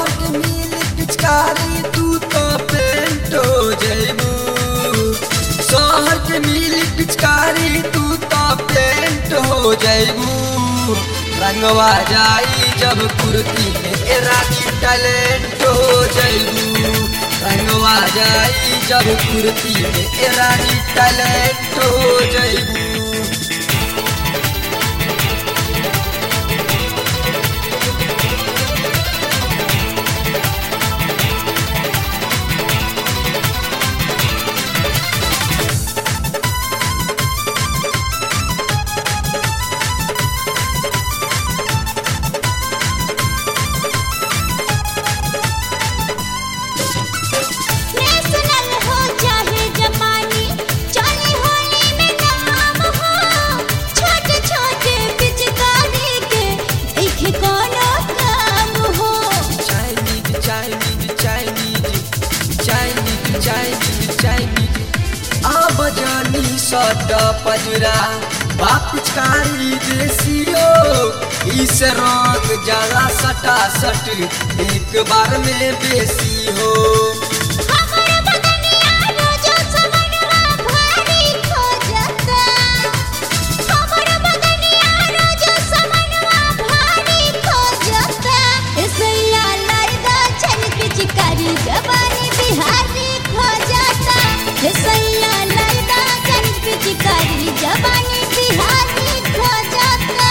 शहर के मिली पिचकारी तू तो पेंट हो जैबू शहर के मिली पिचकारी तू तो पेंट हो जैबू रंगवा जाई जब कुर्ती में ए रानी टैलेंट हो जैबू रंगवा जाई जब कुर्ती में ए रानी टैलेंट हो जैबू नेशनल हो चाहे जमानी चाहे होली में नाम हो छोटे छोटे पिचकारी के देखे कोनो काम हो Chinese, Chinese, Chinese, Chinese, Chinese, Chinese. अब जानी सट पजरा बापिचकारी देसियो इस रंग जरा सटा सट एक बार में बेसी हो हमर बदनिया रोजो समनवा भारी खो जाता हमर बदनिया रोजो समनवा भारी खो जाता इसैया लड़दा छन पिचकारी जवानी बिहारी खो जाता इसैया लड़दा छन पिचकारी जवानी बिहारी खो जाता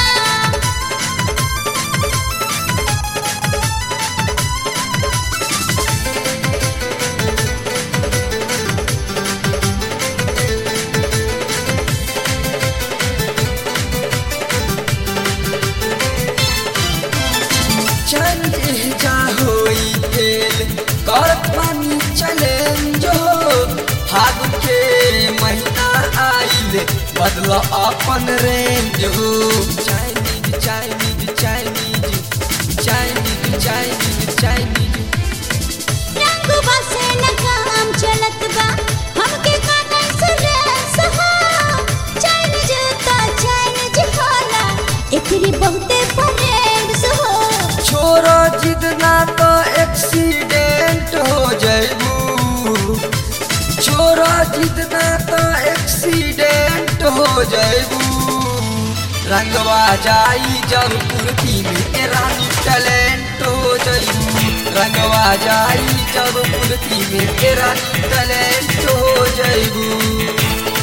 चंदे जा होई तेल करत पानी चले जो फागुन के महीना आइल बदल अपन रेंज हो Chinese Chinese Chinese Chinese Chinese Chinese रंग बसे न काम चलत बा हमके काटन सुरेस हो चाइनीज का चाइनीज होला एकरी बहुते फ्रेंड्स हो छोरो जिद ना तो एक्सीडेंट हो जाइबू छोरो जिद ना तो एक्सीडेंट हो जाइबू रंगवा जाई जब कुर्ती में ए रानी टैलेंट हो जाइबू रंगवा जाई जब कुर्ती में ए रानी टैलेंट हो जाइबू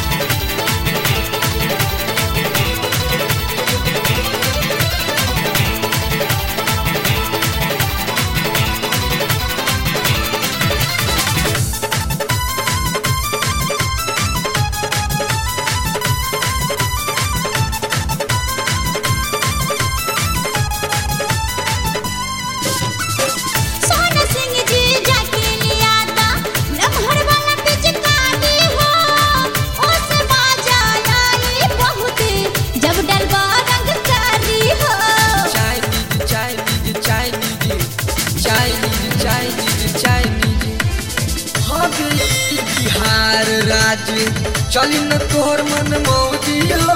सोना सिंह जी जाके लिया था लम्हर वाला पिचकारी हो ओस बाजा लाई बहुते जब डलवा रंगकारी हो Chinese, Chinese, Chinese, Chinese, Chinese, Chinese. हाँ गई बिहार राज्य चली न तोहर मन मौजी हो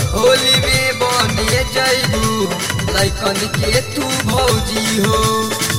होली में बनिए जैबू लैकन के तू भौजी हो